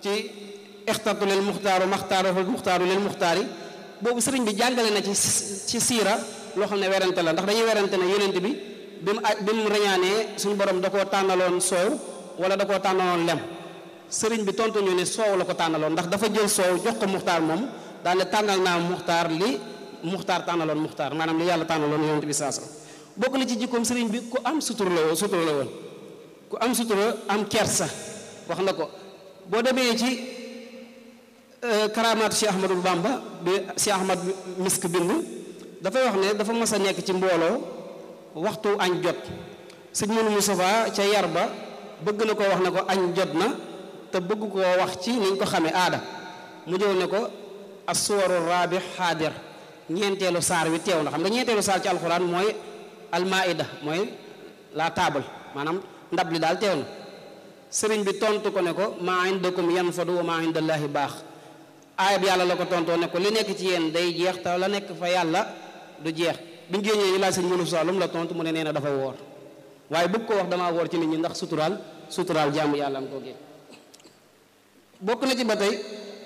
ci ixtartu lil muxtaaru maxtaaru muxtaaru lil muxtaari boobu sëriñ bi jàngale na ci ci siira loo xam ne werante la ndax dañuy werante ne yonent bi bi mu bi mu reñaanee suñu borom da koo tànnaloon soow wala da koo tànnaloon lem sëriñ bi tontu ñu ne soow la ko tànnaloon ndax dafa jël soow jox ko muxtaar moom daal ne tànnal naa muxtaar li muxtaar tànnaloon muxtaar maanaam li yàlla tànnaloon yonent bi saa bokk na ci jikkoom sëriñ bi ku am sutura la woon sutura la woon ku am sutura am kersa wax na ko boo demee ci karaamaatu Cheikh Ahmadou Bamba bi Cheikh Ahmad misk bind dafay wax ne dafa mas a nekk ci mbooloo waxtu añ jot sëñ Munu Mustafa ca yar ba bëgg na ko wax ne ko añ jot na te bëgg koo wax ci niñ ko xamee aada mu jëw ne ko assuwaru rabi xaadir ñeenteelu saar wi teew na xam nga ñeenteelu saar ci alxuraan mooy almaida mooy la table maanaam ndab li daal teew na sëriñ bi tontu ko ne ko maa indakum yanfadu wa maa indallaahi baax aayab yàlla la ko tontoo ne ko li nekk ci yéen day jeex te la nekk fa yàlla du jeex biñ génnee ñu laaj sëñ mënu saalum la tontu mu ne nee na dafa woor waaye bëgg ko wax damaa woor ci nit ñi ndax suturaal suturaal jaamu yàlla am ko gé bokk na ci ba tey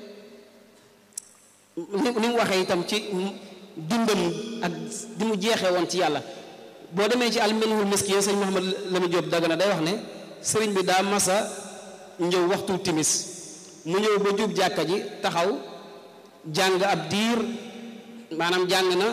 ni mu waxee itam ci dundam ak di mu jeexee woon ci yàlla boo demee ci alminhul miski sëñ Mouhamad Lamine Diop Dagana day wax ne sëriñ bi daa masa ñëw waxtu timis mu ñëw ba jub jàkka ji taxaw jàng ab diir maanaam jàng na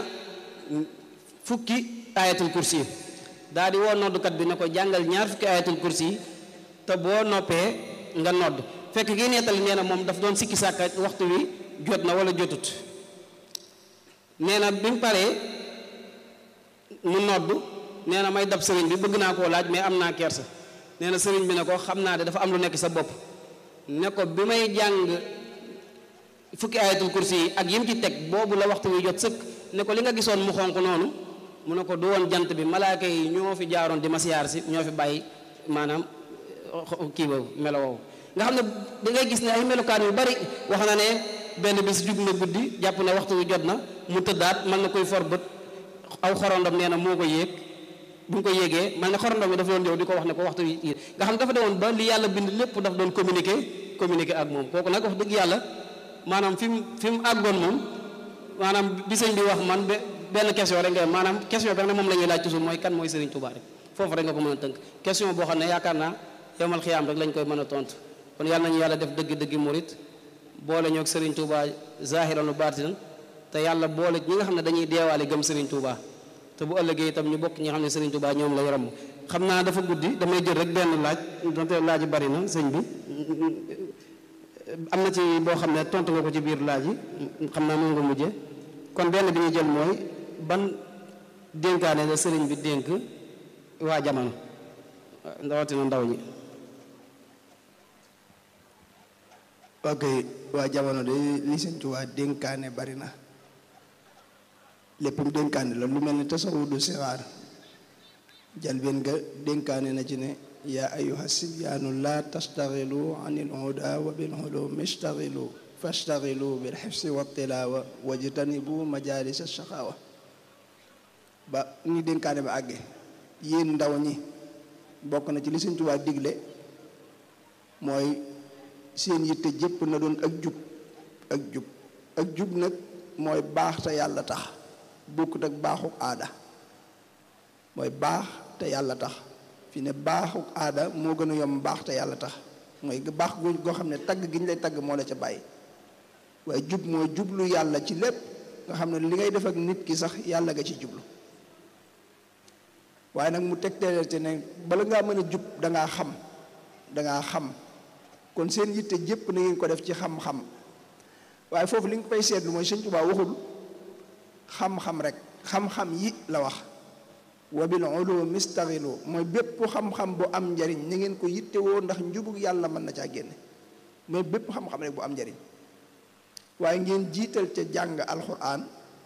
fukki ayatul kursi daa di woo noddukat bi ne ko jàngal ñaar fukki ayatul kursi te boo noppee nga nodd fekk gi nettali nee na moom daf doon sikki sàkka waxtu wi jot na wala jotut nee na bi mu paree mu nodd nee na may dab sëriñ bi bëgg naa koo laaj mais am naa kersa nee na sëriñ bi ne ko xam naa de dafa am lu nekk sa bopp ne ko bi may jàng fukki ayatul kursi yi ak yim ci teg boobu la waxtu wi jot sëkk ne ko li nga gisoon mu xonq noonu mu ne ko du woon jant bi malaaka yi ñoo fi jaaroon di ma siyaar si ñoo fi bàyyi maanaam kii boobu melo woowu nga xam ne da ngay gis ne ay melokaan yu bari wax na ne benn bis jug na guddi jàpp ne waxtu wi jot na mu tëddaat mën na koy for bët aw xorondom nee na moo ko yéeg bu ñu ko yéegee man ne xorondom bi dafa doon ñëw di ko wax ne ko waxtu wi nga xam dafa demoon ba li yàlla bind lépp daf doon communiquer communiquer ak moom kooku nag wax dëgg yàlla maanaam fi mu fi mu àggoon moom maanaam bi sëñ bi wax man benn question rek nga maanaam question bi rek moom la ñuy laaj toujours mooy kan mooy Serigne Touba rek foofu rek nga ko mën a tënk question boo xam ne yaakaar naa yomal xiyaam rek lañ koy mën a tontu kon yàlla nañu yàlla def dëgg-dëgg murit boole ñoo ak Serigne Touba zahiran wa baatinan te yàlla boole ñi nga xam ne dañuy deewaale gëm Serigne Touba te bu ëllëgee itam ñu bokk ñi nga xam ne Serigne Touba ñoom lay ramm xam naa dafa guddi damay jël rek benn laaj donte laaj bari na sëñ bi am na ci boo xam ne tontu nga ko ci biir laaj yi xam naa moom nga mujje kon benn bi ñu jël mooy ban dénkaane la sëriñ bi dénk waa jamono rawatina ndaw ñi ok waa jamono de li sëñ Tuubaa dénkaane bari na léppam dénkaane la lu mel ni tasawudu sixaar jalbeen nga dénkaane na ci ne yaa ayuha sibyaanu laa tastaxilu an il huda wa bil ulum istaxilu fastaxilu bil xifsi wa tilaawa wajtanibu majalis saxaawa ba ni dénkaane ba àgge yéen ndaw ñi bokk na ci li Sëñ Tuubaa digle mooy seen yitte jëpp na doon ak jub ak jub ak jub nag mooy baax te yàlla tax bokkut ak baaxuk aada mooy baax te yàlla tax fi ne baaxuk aada moo gën a yomb baax te yàlla tax mooy baax goo xam ne tagg gi ñu lay tagg moo la ca bàyyi waaye jub mooy jublu yàlla ci lépp nga xam ne li ngay def ak nit ki sax yàlla nga ci jublu waaye nag mu tegteelal ci ne bala ngaa mën a jub dangaa xam dangaa xam kon seen yitte jépp na ngeen ko def ci xam-xam waaye foofu li nga koy seetlu mooy Sëñ Tuubaa waxul xam-xam rek xam-xam yi la wax wa bil ulum istaxilu mooy bépp xam-xam bu am njariñ ni ngeen ko yittewoo ndax njubug yàlla mën na caa génne mooy bépp xam-xam rek bu am njariñ waaye ngeen jiital ca jàng alxuraan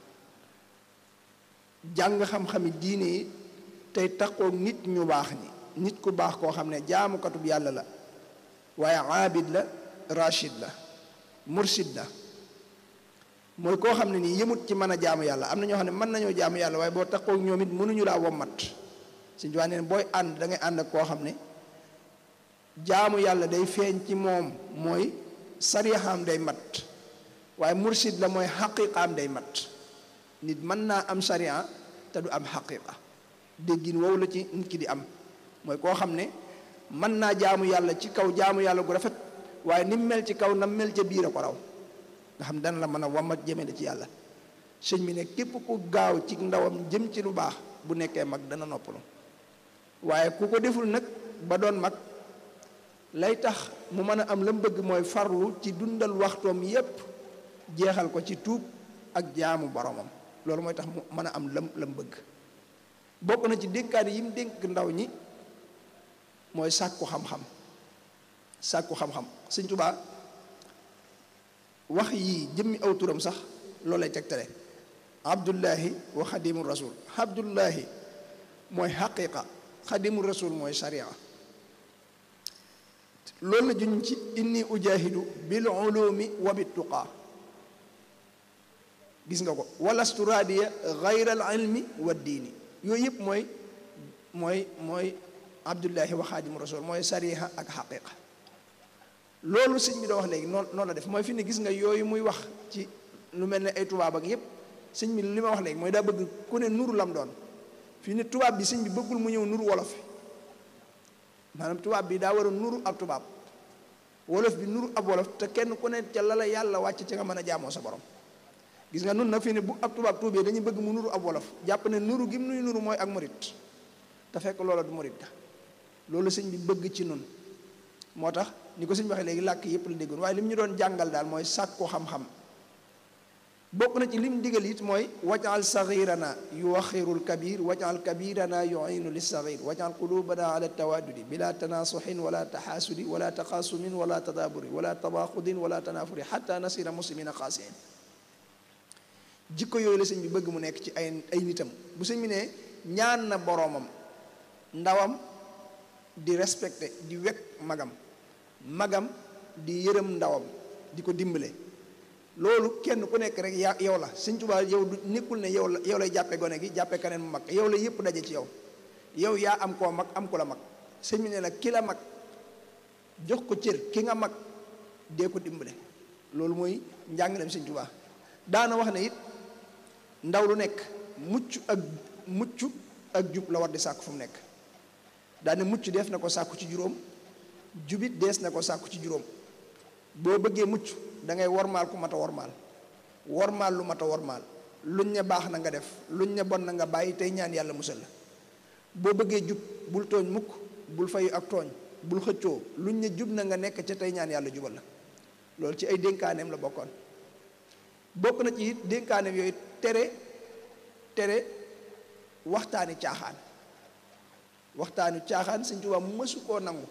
jàng xam-xami diine yi tey takkook nit ñu baax ni nit ku baax koo xam ne jaamukatub yàlla la waaye aabid la rachid la mursid la mooy koo xam ne nii yëmut ci mën a jaamu yàlla am na ñoo xam ne mën nañoo jaamu yàlla waaye boo takkook ñoom it mënuñu laa wommat suñ ci wax ne booy ànd da ngay ànd ak koo xam ne jaamu yàlla day feeñ ci moom mooy sarixaam day mat waaye mursid la mooy xaqiqaam day mat nit mën naa am sariya te du am xaqiqa déggin wow la ci nit ki di am mooy koo xam ne mën naa jaamu yàlla ci kaw jaamu yàlla gu rafet waaye ni mu mel ci kaw na mel ca biir a ko raw nga xam dana la mën a wamat jëmale ci yàlla sëñ bi ne képp ku gaaw ci ndawam jëm ci lu baax bu nekkee mag dana noppalu waaye ku ko deful nag ba doon mag lay tax mu mën a am la mu bëgg mooy farlu ci dundal waxtoom yépp jeexal ko ci tuub ak jaamu boromam loolu mooy tax mu mën a am lam lam bëgg bokk na ci dénkaane yi mu dénk ndaw ñi mooy sàkku xam-xam sàkku xam-xam sëñ Tuubaa wax yii jëmmi aw turam sax loolu lay tegtale abdullahi wa xadimu rasul abdullahi mooy xaqiqa xadimu rasul mooy sharia loolu la juñ ci inni ujahidu bil ulumi wa bit tuqaa gis nga ko walastu raadiya gayra al ilmi wa diini yooyu yëpp mooy mooy mooy abdullahi wa xaadimu rasul mooy sariha ak xaqiqa loolu sëñ bi da wax léegi noonu noonu la def mooy fi ne gis nga yooyu muy wax ci lu mel ne ay tubaab ak yëpp sëñ bi li ma wax léegi mooy daa bëgg ku ne nuru lam doon fii ne tubaab bi sëñ bi bëggul mu ñëw nuru wolof maanaam tubaab bi daa war a nuru ab tubaab wolof bi nuru ab wolof te kenn ku ne ca la la yàlla wàcc ci nga mën a jaamoo sa borom gis nga nun nag fii ne bu ab tubaab tuubee dañuy bëgg mu nuru ab wolof jàpp ne nuru gi mu nuy nuru mooy ak murit te fekk loola du murit ga loolu sëñ bi bëgg ci nun moo tax ni ko sëñ waxee léegi làkk yépp la déggoon waaye li mu ñu doon jàngal daal mooy sàkku xam-xam bokk na ci lim digal it mooy wajal saxirana yuwaxirul kabir wajal kabirana yuinu li saxir wajal qulubana ala tawadudi bila tanasuxin wala taxaasudi wala taqaasumin wala tadaaburi wala tabaxudin wala tanafuri xata nasira muslimina xaasiin jikko yooyu la sëñ bi bëgg mu nekk ci ay ay nitam bu sëñ bi ne ñaan na boroomam ndawam di respecté di wekk magam magam di yërëm ndawam di ko dimbale loolu kenn ku nekk rek yaa yow la sëñ Tuubaa yow du nekkul ne yow la yow lay jàppe gone gi jàppe keneen mu mag yow la yépp daje ci yow yow yaa am koo mag am ku la mag sëñ bi ne la ki la mag jox ko cër ki nga mag dee ko dimbale loolu mooy njàngaleem sëñ Tuubaa daana wax ne it ndaw lu nekk mucc ak mucc ak jub la war di sàkku fu mu nekk daane mucc def na ko sàkku ci juróom jubit dees na ko sàkku ci juróom boo bëggee mucc da ngay wormaal ku mat a wormaal wormaal lu mat a wormaal luñ ne baax na nga def luñ ne bon na nga bàyyi tey ñaan yàlla musal la boo bëggee jub bul tooñ mukk bul fayu ak tooñ bul xëccoo luñ ne jub na nga nekk ca tey ñaan yàlla jubal la loolu ci ay dénkaaneem la bokkoon bokk na ci it dénkaaneem yooyu tere tere waxtaani caaxaan waxtaani caaxaan sëñ Tuubaa mësu koo nangu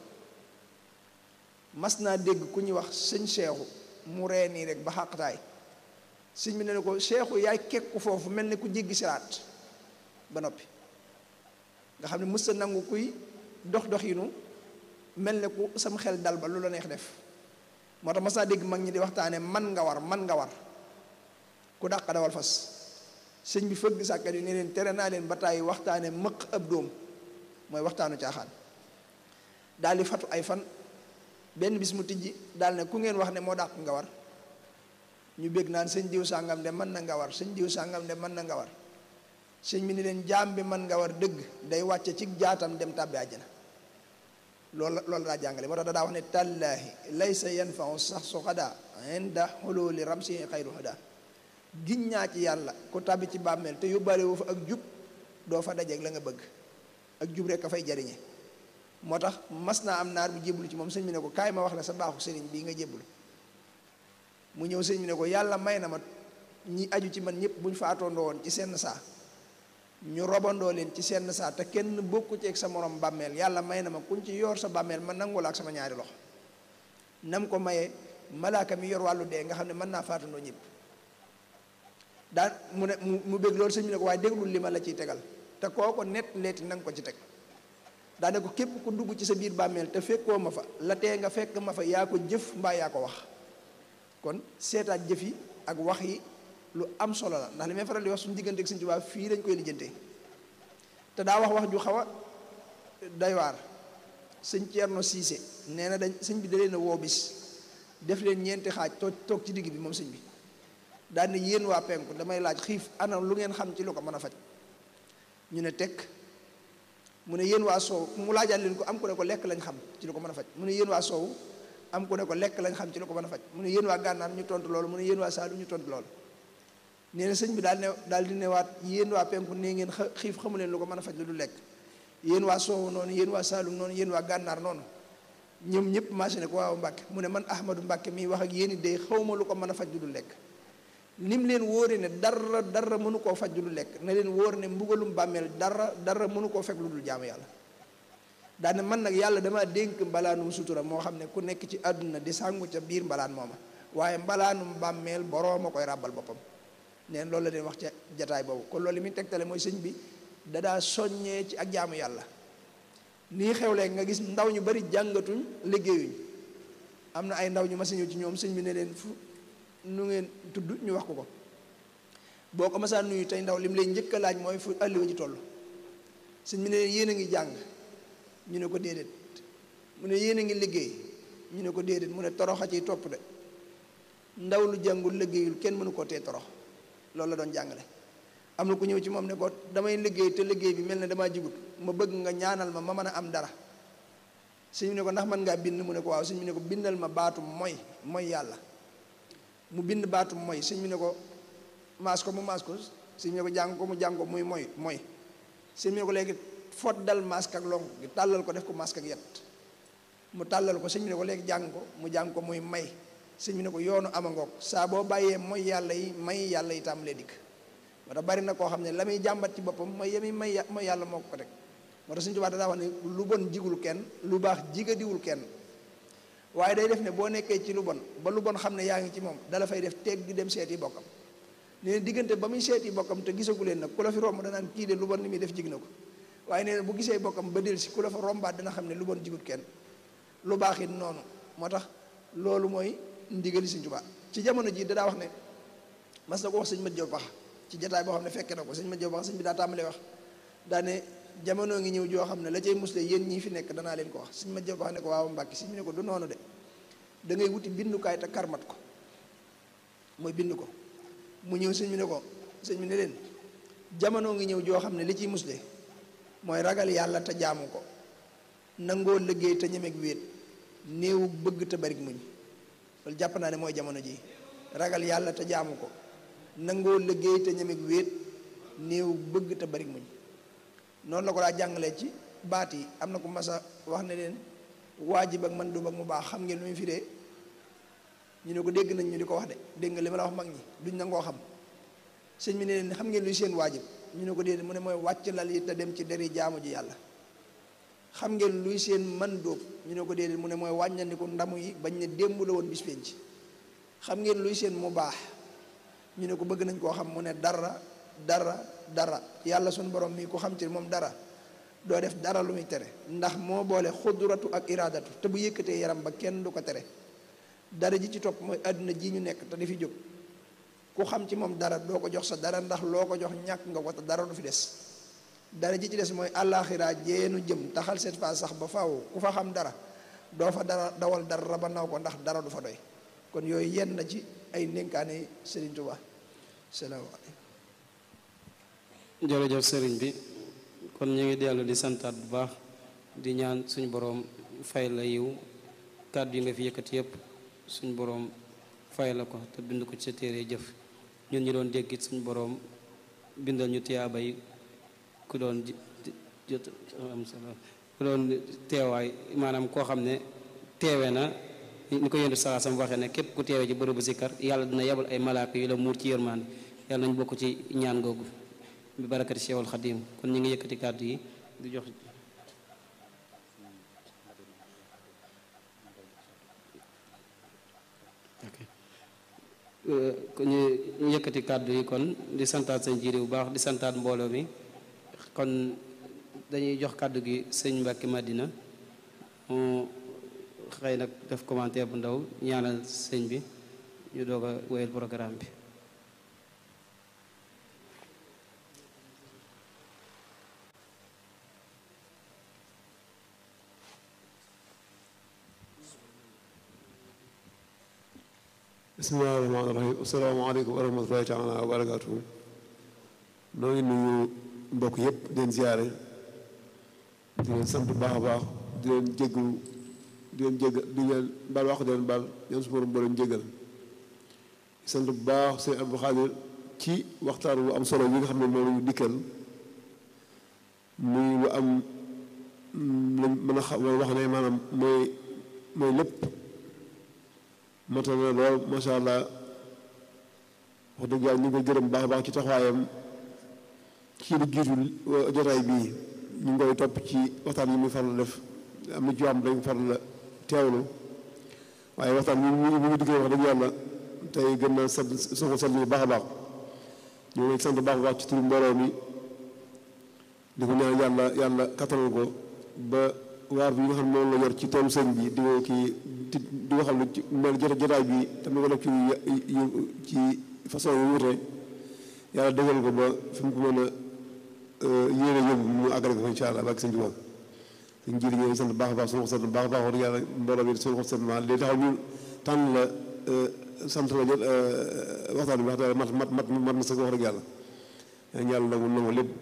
mas naa dégg ku ñuy wax sëñ seexu mu ree nii rek ba xàqtaay sëñ bi ne ko seexu yaay kekku foofu mel ni ku jéggi siraat ba noppi nga xam ne mës a nangu kuy dox doxinu mel ne ku sam xel dal ba lu la neex def moo tax mas naa dégg mag ñi di waxtaane man nga war man nga war ku dàq dawal fas sëñ bi fëgg sàkkat yi ne leen tere naa leen ba tàyyi waxtaane mëq ab dóom mooy waxtaanu caaxaan daal di fatu ay fan benn bis mu tijji daal ne ku ngeen wax ne moo dàq nga war ñu bég naan sëñ diw sàngam de mën na nga war sëñ diw sàngam de mën na nga war sëñ bi ni leen jaam bi mën nga war dëgg day wàcce ci jaatam dem tàbbi àjjana loolu loolu daa jàngale moo tax da daa wax ne tallaahi laysa yanfau sax su xadaa inda xululi ramsi xayru huda giñ ñaa ci yàlla ku tàbbi ci bàmmeel te yóbbaale woo fa ak jub doo fa dajeeg la nga bëgg ak jub rek a fay jariñe moo tax mas naa am naar bu jébbalu ci moom sëñ bi ne ko kaay ma wax la sa baaxu sëriñ bii nga jébbalu mu ñëw sëñ bi ne ko yàlla may na ma ñi aju ci man ñëpp bu ñu faatoondoo woon ci senn saa ñu robandoo leen ci senn saa te kenn bokku ci ak sa morom bàmmeel yàlla may na ma kuñ ci yor sa bàmmeel ma nangu la ak sama ñaari loxo nam ko mayee malaaka mi yor wàllu dee nga xam ne mën naa faatandoo ñëpp daan mu ne mu bëgg loolu sëñ bi ne ko waaye déglul li ma la ciy tegal te koo ko net leeti nanga ko ci teg daane ko képp ku dugg ci sa biir bàmmeel te fekkoo ma fa la tee nga fekk ma fa yaa ko jëf mbaa yaa ko wax kon seetaat jëf yi ak wax yi lu am solo la ndax li may faral di wax suñu diggante ak Sëñ Tuubaa fii lañ koy lijjantee te daa wax wax ju xaw a doy waar sëñ Ceerno Siise nee na dañ sëñ bi da leen a woo bis def leen ñeenti xaaj toog toog ci digg bi moom sëñ bi daal ne yéen waa penku damay laaj xiif ana lu ngeen xam ci lu ko mën a faj ñu ne tekk mu ne yéen waa soow mu laajaat leen ko am ku ne ko lekk lañ xam ci lu ko mën a faj mu ne yéen waa soow am ku ne ko lekk lañ xam ci lu ko mën a faj mu ne yéen waa gànnaar ñu tontu loolu mu ne yéen waa saalum ñu tontu loolu nee na sëñ bi daal ne daal di newaat yéen waa penku nee ngeen xiif xamu leen lu ko mën a faj lu du lekk yéen waa soowu noonu yéen waa saalum noonu yéen waa gànnaar noonu ñoom ñëpp marché ne ko waaw Mbàkke mu ne man Ahmadou Mbàkke mi wax ak yéen it day xawma lu ko mën a faj lu du lekk nim leen wóore ne dara dara mënu koo faj lu dul lekk na leen wóor ne mbugalum bàmmeel dara dara mënu koo fekk lu dul jaamu yàlla daane man nag yàlla dama dénk mbalaanum sutura moo xam ne ku nekk ci àdduna di sàngu ca biir mbalaan mooma waaye mbalaanum bàmmeel boroom a koy ràbbal boppam neen loolu la leen wax ca jataay boobu kon loolu li muy tegtale mooy sëñ bi dadaa soññee ci ak jaamu yàlla nii xew léegi nga gis ndaw ñu bari jàngatuñ liggéeyuñ am na ay ndaw ñu mas a ñëw ci ñoom sëñ bi ne leen fu nu ngeen tudd ñu wax ko ko boo ko masaan nuyu tey ndaw li mu lay njëkk a laaj mooy fu àlliwa ji toll sëñ bi ne leen yéen a ngi jàng ñu ne ko déedéet mu ne yéen a ngi liggéey ñu ne ko déedéet mu ne toroxa ciy topp de ndaw lu jàngul liggéeyul kenn mënu koo tee torox loolu la doon jàngale am na ku ñëw ci moom ne ko damay liggéey te liggéey bi mel ne damaa jigut ma bëgg nga ñaanal ma ma mën a am dara sëñ bi ne ko ndax mën ngaa bind mu ne ko waaw sëñ bi ne ko bindal ma baatum mooy mooy yàlla mu bind baatum mooy sëñ bi ne ko maas ko mu maas ko sëñ bi ne ko jàng ko mu jàng ko muy mooy mooy sëñ bi ne ko léegi fot dal masque ak lonk gi tàllal ko def ko masque ak yet mu tàllal ko sëñ bi ne ko léegi jàng ko mu jàng ko muy may sëñ bi ne ko yoonu amangoog saa boo bàyyee mooy yàlla yi may yàlla yi tàmbalee dikk moo tax bari na koo xam ne la muy jàmbat ci boppam mooy yemi may mooy yàlla moo ko teg moo tax suñu tubaab daa wax ne lu bon jigul kenn lu baax jigadiwul kenn waaye day def ne boo nekkee ci lu bon ba lu bon xam ne yaa ngi ci moom dala fay def teeg di dem seeti bokkam nee na diggante ba muy seeti bokkam te gisagu leen nag ku la fi romb danaan kii de lu bon li muy def jig na ko waaye nee na bu gisee bokkam ba del si ku la fa rombaat dina xam ne lu bon jigut kenn lu baax it noonu moo tax loolu mooy ndigali Sëñ Tuubaa ci jamono ji dadaa wax ne mas na ko wax sëñ Mat Jaw Pax ci jataay boo xam ne fekke na ko sëñ Mat Jaw Pax sëñ bi daa tàmbalee wax daa ne jamono ngi ñëw joo xam ne la cay musle yéen ñii fi nekk danaa leen ko wax sëñ Mat Jaw Pax ne ko waaw Mbàkke sëñ bi ne ko du noonu de da ngay wuti bindukaay te karmat ko mooy bind ko mu ñëw sëñ bi ne ko sëñ bi ne leen jamono ngi ñëw joo xam ne li ciy musle mooy ragal yàlla te jaamu ko nangoo liggéey te ñemeeg wéet néewu bëgg te barik muñ loolu jàpp naa ne mooy jamono ji ragal yàlla te jaamu ko nangoo liggéey te ñemeeg wéet néewu bëgg te barik muñ noonu la ko daa jàngalee ci baat yi am na ko masa wax ne leen waajib ak man du ak mu baax xam ngeen lu muy firee ñu ne ko dégg nañ ñu di ko wax de dégg nga li ma la wax mag ñi duñ nangoo xam sëñ bi ne leen xam ngeen luy seen waajib ñu ne ko déedéet mu ne mooy wàcc lal yi te dem ci deri jaamu ji yàlla xam ngeen luy seen man dóob ñu ne ko déedéet mu ne mooy wàññandiku ndamu yi bañ ne démb la woon bis penc xam ngeen luy seen mu baax ñu ne ko bëgg nañ koo xam mu ne dara dara dara yàlla suñu borom mi ku xam ci moom dara doo def dara lu muy tere ndax moo boole xudratu ak iraadatu te bu yëkkatee yaram ba kenn du ko tere dara ji ci topp mooy àdduna ji ñu nekk te di fi jóg ku xam ci moom dara doo ko jox sa dara ndax loo ko jox ñàkk nga ko te dara du fi des dara ji ci des mooy àllaaxira jeenu jëm taxal seet fa sax ba faaw ku fa xam dara doo fa dara dawal dara ba naw ko ndax dara du fa doy kon yooyu yenn na ci ay ndénkaane Sëriñ Tuubaa salaamaaleykum jërëjëf sëriñ bi kon ñu ngi dellu di santaat bu baax di ñaan suñu boroom fay la yiw kàddu yi nga fi yëkkati yëpp suñu boroom fay la ko te bind ko ci sa téere jëf ñun ñu doon dégg it suñu boroom bindal ñu tiyaaba yi ku doon jot am solo ku doon teewaay maanaam koo xam ne teewe na ni ko yéndu saa sam waxee ne képp ku teewe ci bërëbu sikkar yàlla dina yebal ay malaaka yu la muur ci yërmaande yàlla nañ bokk ci ñaan googu bi barakati Cheikhul Xadim kon ñu ngi yëkkati kàddu yi di jox kon ñu yëkkati kàddu yi kon di santaat sëñ jiiri bu baax di santaat mbooloo mi kon dañuy jox kàddu gi sëñ Mbàkke Madina mu xëy nag def commentaire bu ndaw ñaanal sëñ bi ñu doog a wéyal programme bi bismillahi rahmaani rahim asalaamaaleykum wa rahmatullahi taala wa barakaatuhu noo ngi nuyu mbokk yëpp di leen ziyaare di leen sant bu baax a baax di leen jéggalu di leen jéggal di leen baal wax di leen baal ñoom su borom boo leen jéggal sant bu baax sëñ Abdou Khadir ci waxtaan lu am solo yi nga xam ne moom la ñu dikkal muy lu am lañ mën a xam wax ne maanaam mooy mooy lépp matal na lool macha allah wax dëgg yàlla ñu ngi koy gërëm baax a baax ci taxawaayam ci lu jiitu jotaay bii ñu ngi koy topp ci waxtaan yi muy faral def am na ci yoo xam dañ faral la teewlu waaye waxtaan bi mu mu ngi diggee wax dëgg yàlla tey gën na sant soxla sant bu baax a baax ñu ngi sant baax a baax ci turu mbooloo mi di ko ñaan yàlla yàlla kattanal ko ba waar bi nga xam ne moom la yor ci toolu sëñ bi di ko kii di ko xam ne ci mel jotaay bi tam ko def ci ci façon yu wute yàlla dëggal ko ba fi mu ko mën a yéene yóbbu mu àggale ko incha allah ak sëñ Tuubaa sëñ ji ñëw sant baax a baax suñu ko sant baax a baax wax dëgg yàlla mbooloo bi suñu ko sant ma li taxaw ñu tànn la sant la jot waxtaan bi wax dëgg mat mat mat mat na sax wax dëgg yàlla yaa ngi yàlla nangu nangu lépp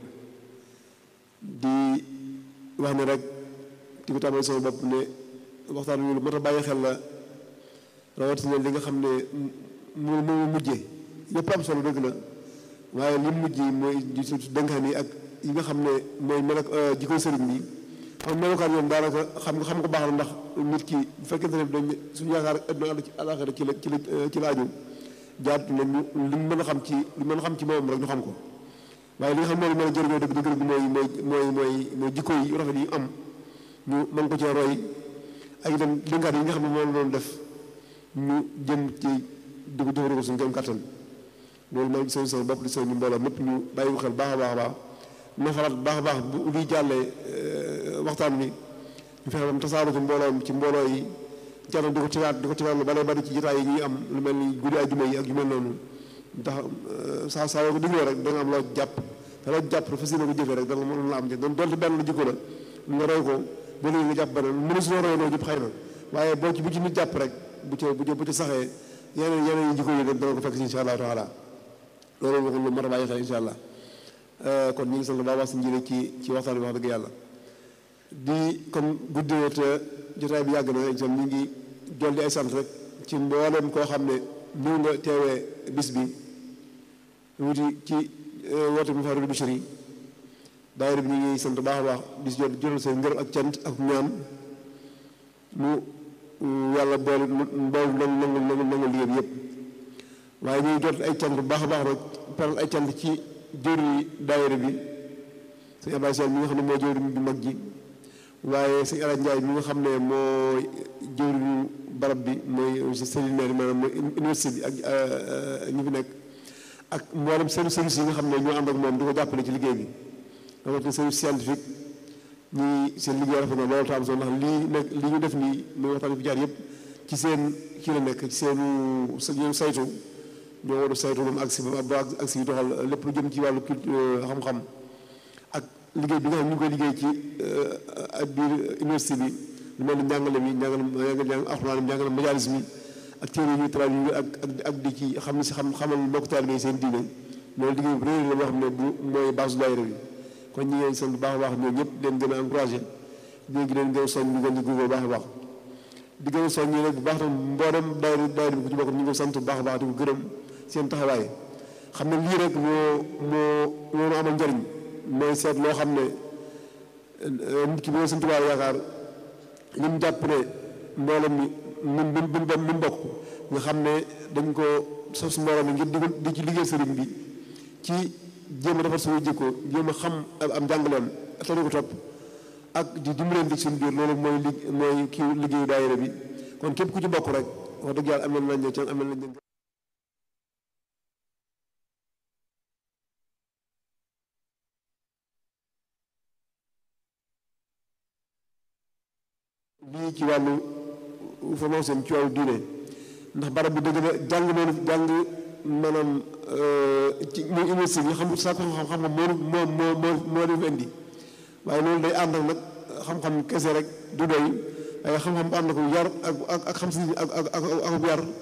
di wax ne rek di ko tàmbali sama bopp ne waxtaan wi lu mat a bàyyi xel la rawatina li nga xam ne mu mu mujjee yëpp am solo dëgg la waaye li mujj mooy dénkaan yi ak yi nga xam ne mooy mel ak jikko sëriñ bi xam melokaan yoon daanaka xam nga xam ko baax na ndax nit ki bu fekkente ne dañ suñu yaakaar àdduna ci àllaaxira ci la ci la ci la aju jaatu na ñu li mu mën a xam ci li mën a xam ci moom rek ñu xam ko waaye li nga xam ne mën a jëriñoo dëgg dëgg dëgg mooy mooy mooy mooy mooy jikko yi rafet yi am ñu mën ko cee roy ak itam dénkaat yi nga xam ne moom la doon def ñu jëm ci di ko jëfandikoo suñu gëm kattan loolu maa ngi seen sama bopp di seen ñu mbooloo mépp ñu bàyyi ko xel baax a baax a baax nafaraat baax a baax bu luy jàllee waxtaan bi ñu fexe ba mu tasaaroo ci mbooloo ci mbooloo yi jaral di ko tiwaat di ko tiwaat lu bare bari ci jotaay yi ñuy am lu mel ni guddi ajuma yi ak yu mel noonu ndax saa saa yoo ko digloo rek da nga am loo jàpp te loo jàpp fas yéene ko jëfee rek da nga mën la am doon donte benn la jikko la nga roy ko ba léegi nga jàpp beneen mënu si loo roy noo jëpp xëy na waaye boo ci bu ci nit jàpp rek bu ci bu ci bu ci saxee yeneen yeneen yi jikko yi dana ko fekk si insha allahu taala loolu waxul lu mat a bàyyi xel insha allah kon ñu ngi sant baa wax si njëriñ ci ci waxtaan bi wax dëgg yàlla di comme guddee te jotaay bi yàgg na itam ñu ngi dolli ay sant rek ci mboolem koo xam ne ñëw nga teewee bis bi wuti ci woote mu faru Bichri daayira bi ñu ngi sant baax a baax di jot jotal seen ngërëm ak cant ak ñaan mu yàlla boole boole nangu nangu nangu nangu liggéey bi yëpp waaye ñuy jot ay cant bu baax a baax rek paral ay cant ci jëriñu daayira bi sëñ Abdoulaye Sall mi nga xam ne moo jëriñ bi mag ji waaye sëñ Alaaji Njaay mi nga xam ne moo jëriñu barab bi mooy séminaire maanaam mooy université bi ak ñi fi nekk ak mboolem seen service yi nga xam ne ñoo ànd ak moom di ko jàppale ci liggéey bi rawatina service scientifique ñi seen liggéey rafet na loolu tam soo ndax lii nekk li ñu def nii muy waxtaan fi jaar yëpp ci seen kii la nekk ci seenu ñoom saytu ñoo war a saytu moom ak si ba ak si doxal lépp lu jëm ci wàllu culture xam-xam ak liggéey bi nga xam ñu ngi koy liggéey ci ak biir université bi lu mel ni njàngale mi njàngale njàng alxuraan njàngale majaalis mi ak téere yi traduit ak ak ak di ci xam ne si xam xamal mbokk taalibe seen diine loolu liggéey bu réer la boo xam ne bu mooy base daayira bi kon ñi ngeen sant baax a baax ñoom ñëpp leen gën a encouragé ñoo ngi leen gën a soñ ñu gën di góorgóor baax a baax di gën a soñ ñi rek bu baax tam mboolem daayira daayira bi ku ci bokk ñu ngi ko sant bu baax a baax di ko gërëm seen taxawaay xam ne lii rek moo moo moo amal njëriñ mooy seet loo xam ne nit ki boo sëñ Tuubaa yaakaar li mu jàpp ne mboolem mi mun mun mun mun bokk nga xam ne dañ ko sos mbooloo mi ngir di di ci liggéey sëriñ bi ci jéem a defar suñu jikko jéem a xam am njàngaleem te ko topp ak di dimbalante ci suñu biir loolu mooy li mooy kii liggéeyu daayira bi kon képp ku ci bokk rek wax dëgg yàlla amel nañ ca amel nañ lii ci wàllu formation ci wàllu diine ndax barab bi dëgg la jàng noonu jàng maanaam ci muy université bi xam saa ko xam-xam moo moo moo moo moo leen fi indi waaye loolu day ànd ak nag xam-xam kese rek du doy waaye xam-xam bu ànd ko yar ak ak ak xam si ak ak ak ak yar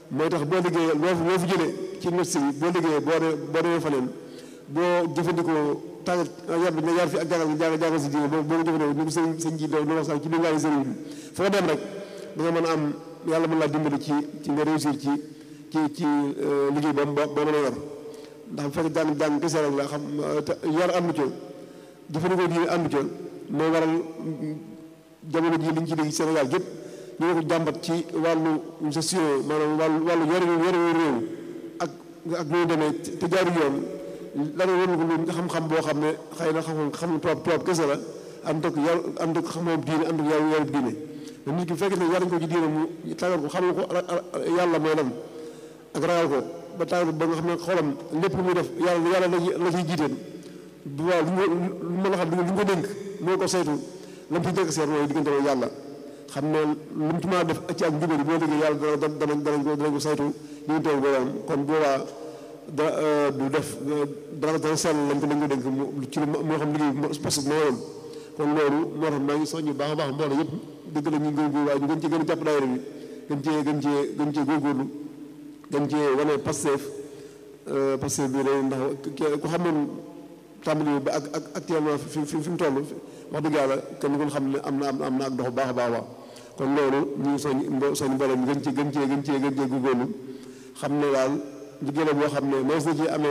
mooy tax boo liggéeyee loo fi loo fi jëlee ci université bi boo liggéeyee boo dee boo demee faneen boo jëfandikoo tàggat yar bi nga yar fi ak jàngal jàngal jàngal si diine boo boo ko jëfandikoo ñu ko sëñ sëñ ji doon wax sax ci biir ngaari sëriñ bi foo dem rek da nga mën a am yàlla mën laa dimbali ci ci nga réussir ci ci ci liggéey ba ba ba mën a yor ndax bu fekkee jàng jàng kese rek la xam yar àndu ca jëfandikoo diine àndu ca moo waral jamono ji liñ ci dégg Sénégal gépp ñu ngi ko jàmbat ci wàllu gestion maanaam wàllu wàllu yore yore réew ak ak ñu demee te jaaru yoon la nga wër ko lu xam-xam boo xam ne xëy na xam xam tubaab tubaab kese la ànd ak yar ànd ak xam-xam diine ànd ak yar yarub diine mais nit ki fekk ne yar ko ci diine mu tàggat ko xamal ko yàlla mooy lan ak ragal ko ba tàggat ba nga xam ne xolam lépp lu muy def yàlla yàlla la ciy jiiteen bu waaw lu lu mën a xam lu ñu ko dénk moo ko saytu lam ci njëkk seet mooy diggante mooy yàlla xam ne lu mu ci mën a def ci ak njubali boo liggéey yàlla dana danañ danañ ko danañ ko saytu diggante boobu kon boobaa da du def dara dana sell lañ ko lañ ko dénk ci lu moo xam liggéey parce que moo yoon kon loolu moo tax maa ngi soññu baax a baax mbooloo yëpp dëgg la ñu góorgóorlu waaye ñu gën cee gën a jàpp daayira bi gën cee gën cee gën cee góorgóorlu gën cee wane Pastef Pastef bi day ndax ku xamoon tàmbali ba ak ak actuellement fi fi fi mu toll wax dëgg yàlla kenn ku xam ne am na am na ak dox baax a baax a kon loolu ñu ngi soñ soñ mbooloo mi gën cee gën cee gën cee gën cee góorgóorlu xam ne daal liggéey la boo xam ne mees na ci amee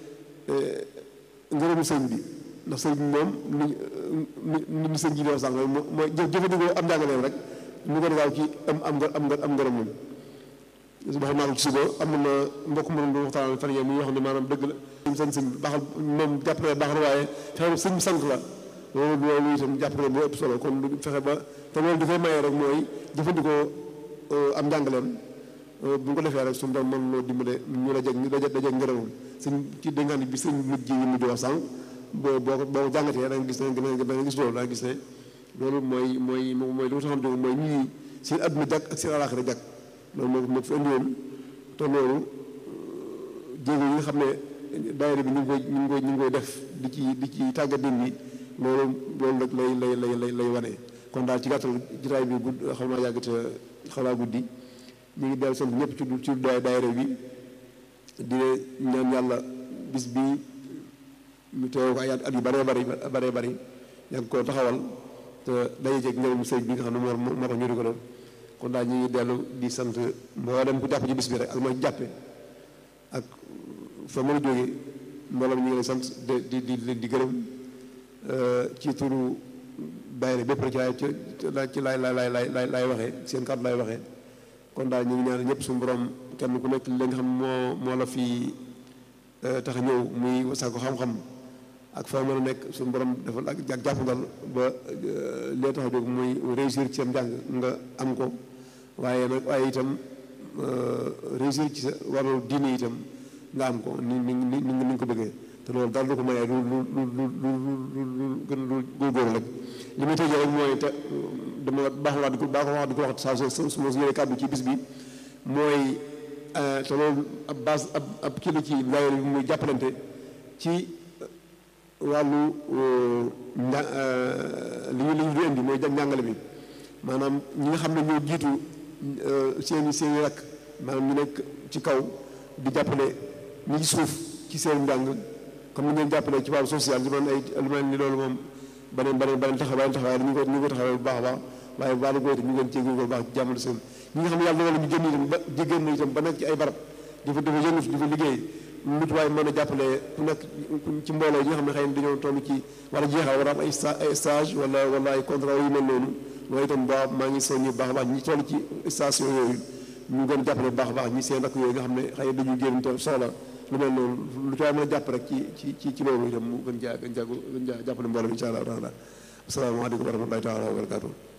ngërëmu sëñ bi ndax sëñ bi moom ni ni ni sëñ ji doo sànq mooy jëfandikoo am njàngaleem rek ñu ko gaaw ci am am am am ngërëm moom wax naa ko ci suba am na mbokk mu doon waxtaan fan yii muy wax ne maanaam dëgg la sëñ sëñ baaxal moom jàpp na baax na waaye fexe sëñ bi sant la loolu loolu itam jàpp na boo ëpp solo kon du fexe ba te loolu dafay maye rek mooy jëfandikoo am njàngaleem bu ñu ko defee rek suñu doon mën loo dimbale ñu la jeg ñu daje daje ngërëmam sëñ ci dénkaan bi sëñ mujj yi mujj wax sànq boo boo ko boo ko jàngatee da nga gis ne da nga gis loolu da nga gis ne loolu mooy mooy mooy li ma taxoon jóg mooy ñii seen àdduna jàkk ak seen alaaxira jàkk loolu moo moo fi indi woon te loolu jéego yi nga xam ne daayira bi ñu ngi koy ñu ngi koy ñu ngi koy def di ci di ci tàggat nit ñi loolu loolu rek lay lay lay lay lay wane kon daal ci gàttal jitaay bi gudd xam naa yàgg te xalaa guddi ñu ngi dellu sant ñëpp ci ci daayira bi di ñaan yàlla bis bi ñu teew ko ay at yu bëree bëri bëree bëri yàgg koo taxawal te dañuy jeg ngërëm sëñ bi nga xam ne moo moo tax ñu di ko doon kon daal ñu ngi dellu di sant mboolem ku jàpp ci bis bi rek ak ma jàppe ak fa mën a jógee mboolem ñu ngi lay sant di di di di gërëm ci turu daayira bépp rek ci laay ci laay laay laay laay laay waxee seen kàddu laay waxee kon daal ñu ngi ñaan ñëpp suñu borom kenn ku nekk li nga xam moo moo la fi tax a ñëw muy sàkku xam-xam ak fa mën a nekk suñu borom defal ak ak jàppandal ba lee tax a jóg muy réussir ci sam njàng nga am ko waaye nag waaye itam réussir ci sa wàllu diine itam nga am ko ni ni ni ni nga ko bëggee te loolu daal du ko mayee lu lu lu lu lu lu gën lu góorgóorlu rek li may tëjee rek mooy te dama baax wax di ko baax wax di ko wax saa su su ma yore kàddu ci bis bi mooy te loolu ab base ab ab kii la ci daayira bi muy jàppalante ci wàllu nja li ñu li ñu di indi mooy njàngale bi maanaam ñi nga xam ne ñoo jiitu seen i seen i rakk maanaam ñu nekk ci kaw di jàppale ñi ci suuf ci seen njàng comme ni ngeen jàppale ci wàllu social li man ay lu mel ni loolu moom beneen beneen beneen taxawaay taxawaay ñu ko ñu ko taxawee bu baax a baax waaye wàllu googu itam ñu ngeen cee góorgóorlu baax jàmmale seen ñi nga xam ne yàlla dogal ñu génn itam ba jigéen na itam ba nekk ci ay barab di fa dafa yëngu di fa liggéey lu ci waaye mën a jàppale ku nekk ci mbooloo yi nga xam ne xëy na dañoo toll ci war a jeexal war a am ay ay stage wala wala ay contrat yu mel noonu loolu itam ba maa ngi soññi baax a baax ñi toll ci station yooyu ñu gën a jàppale bu baax a baax ñi seen rakk yooyu nga xam ne xëy na dañuy génn te soxla lu mel noonu lu ci waaye mën a jàpp rek ci ci ci ci loolu itam mu gën jaa gën jaa gën jaa jàppale mbooloo bi incha allah taala asalaamaaleykum wa rahmatullahi taala wa barakatuh